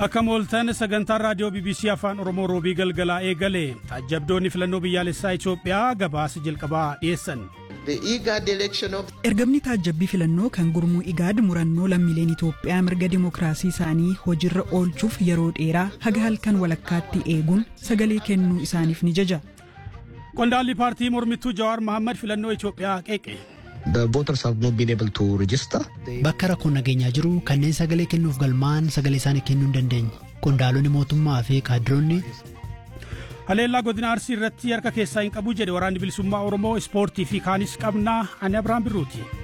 Akkam ooltan sagantaan raadiyoo BBC Afaan Oromoo roobii galgalaa eegale taajjabdoonni filannoo biyyaalessaa Itoophiyaa gabaasa jalqabaa dhiyeessan. Ergamni taajjabbii filannoo kan gurmuu igaad murannoo lammiileen Itoophiyaa mirga dimookiraasii isaanii hojiirra oolchuuf yeroo dheeraa haga halkan walakkaatti eeguun sagalee kennuu isaaniif ni jaja. Qondaalli paartii mormittuu Jawaar Mohaammed filannoo Itoophiyaa qeeqe. Bakka rakkoon nageenyaa jiru kanneen sagalee kennuuf galmaa'an sagalee isaanii kennuu hin dandeenye. Qondaalonni mootummaa fi kaadiroonni. Haleellaa godina Arsii irratti harka keessaa hin qabu jedhe waraanni bilisummaa Oromoo ispoortii fi kaanis qabnaa ani Abiraan Birruuti.